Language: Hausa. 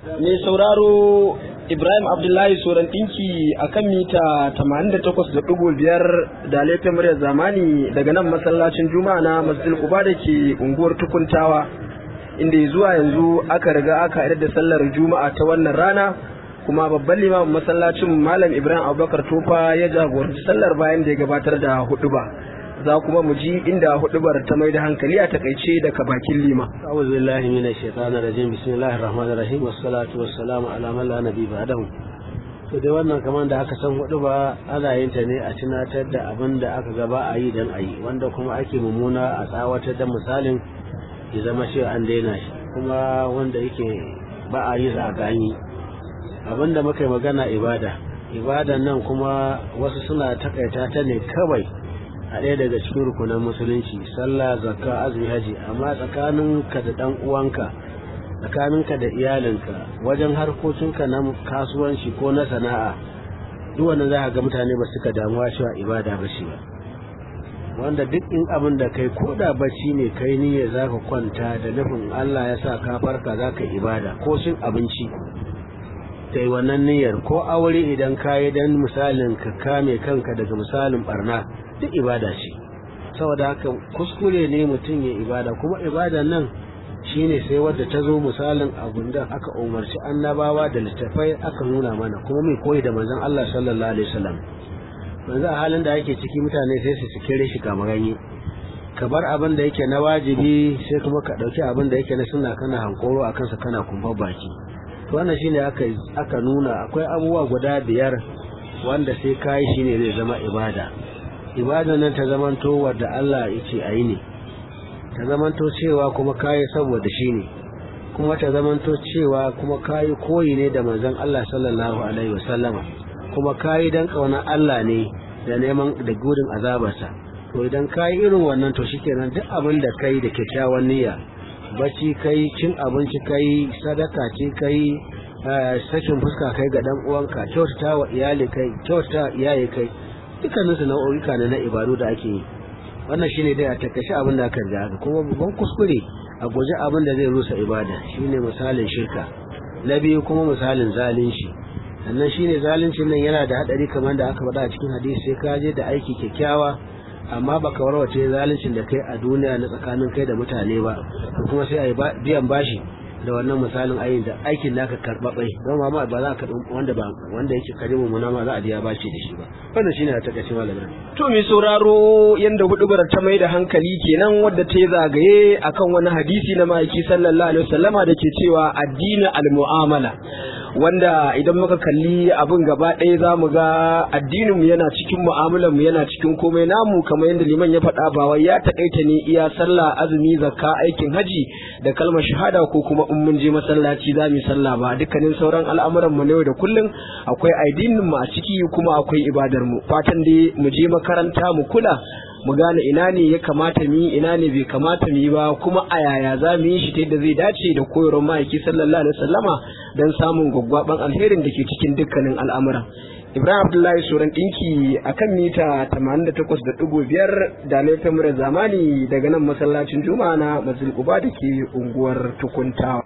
mai sauraro Ibrahim Abdullahi Soran ɗinki a kan mita 88.5 da laifin muryar zamani daga nan masallacin Juma'a na Masjid Quba da ke unguwar Tukuntawa inda zuwa yanzu aka riga aka idar da sallar Juma'a ta wannan rana kuma babban limamin masallacin Malam Ibrahim Abubakar Tofa ya jagoranci sallar bayan da ya gabatar da huɗuba. za kuma mu ji inda hudubar ta mai da hankali a takaice daga bakin lima. A'udhu billahi minash shaitanir rajim bismillahir rahmanir rahim wassalatu wassalamu ala man la nabi ba'dahu. To dai wannan kamar da aka san huduba ana yin ta ne a tunatar da abin da aka gaba a yi dan a yi wanda kuma ake mummuna a tsawatar da misalin ya zama cewa an daina shi kuma wanda yake ba a yi za a gani abin da muka yi magana ibada ibadan nan kuma wasu suna takaita ta ne kawai a ɗaya daga cikin rukunan musulunci sallah zakka azumi haji amma tsakaninka da ɗan uwanka tsakaninka da iyalinka wajen harkokinka na kasuwanci ko na sana'a duk wannan za ga mutane ba suka damuwa cewa ibada ba shi ba wanda duk in abin da kai ko da bacci ne kai niyya za ka kwanta da nufin Allah ya sa ka farka za ka ibada ko cin abinci kai wannan niyyar ko aure idan ka yi dan misalin ka kame kanka daga misalin barna duk ibada ce saboda haka kuskure ne mutum ya ibada kuma ibada nan shine sai wadda ta zo misalin abun da aka umarci annabawa da littafai aka nuna mana kuma mai koyi da manzon Allah sallallahu alaihi wasallam yanzu a halin da ake ciki mutane sai su sikire shi kamar ganye ka bar abin da yake na wajibi sai kuma ka dauki abin da yake na sunna kana hankoro akan sa kana kumbar baki to wannan shine aka aka nuna akwai abubuwa guda biyar wanda sai kai shine zai zama ibada ibada nan ta zamanto wadda Allah ya ce a yi ne ta zamanto cewa kuma kayi saboda shi ne kuma ta zamanto cewa kuma kayi koyi ne da manzon Allah sallallahu alaihi wasallama kuma kayi dan kaunar Allah ne da neman da gudun azabarsa to idan kayi irin wannan to shikenan duk abin da kai da kyakkyawan niyya bacci kai cin abinci kai sadaka ce kai sakin fuska kai ga dan uwanka kyautata wa iyali kai kyautata iyaye kai dukkanin su nau'o'ika ne na ibadu da ake yi wannan shine dai a takaice abin da aka riga kuma babban kuskure a guji abin da zai rusa ibada shine misalin shirka na biyu kuma misalin zalunci sannan shine zaluncin nan yana da hadari kamar da aka faɗa a cikin hadisi sai ka je da aiki kyakkyawa amma baka warwace zaluncin da kai a duniya na tsakanin kai da mutane ba kuma sai a yi biyan bashi da wannan misalin ayin da aikin naka karbabai don ma ba za ka wanda ba wanda yake karimu muna ma za a biya bashi da shi ba wannan shine a takaice malamin to mai sauraro yanda hudubar ta mai da hankali kenan wadda ta zagaye akan wani hadisi na ma'aiki sallallahu alaihi wasallama da ke cewa addini al-mu'amala wanda idan muka kalli abin gaba ɗaya za mu ga addinin mu yana cikin mu'amalar mu yana cikin komai namu kamar yadda liman ya faɗa ba wai ya takaita ne iya sallah azumi zakka aikin haji da kalmar shahada ko kuma in mun je masallaci za mu sallah ba dukkanin sauran al'amuran mu na yau da kullum akwai addinin mu a ciki kuma akwai ibadar mu fatan dai mu je makaranta mu kula mu gane ina ne ya kamata mu yi ina ne bai kamata mu yi ba kuma a yaya za mu yi shi ta yadda zai dace da koyarwar ma'aiki sallallahu alaihi wasallama don samun gwaggwaban alherin da ke cikin dukkanin al'amura Ibrahim Abdullahi Suran ɗinki a kan mita 88.5 da laifin zamani daga nan masallacin Juma'a na Masjid Quba da ke unguwar Tukuntawa.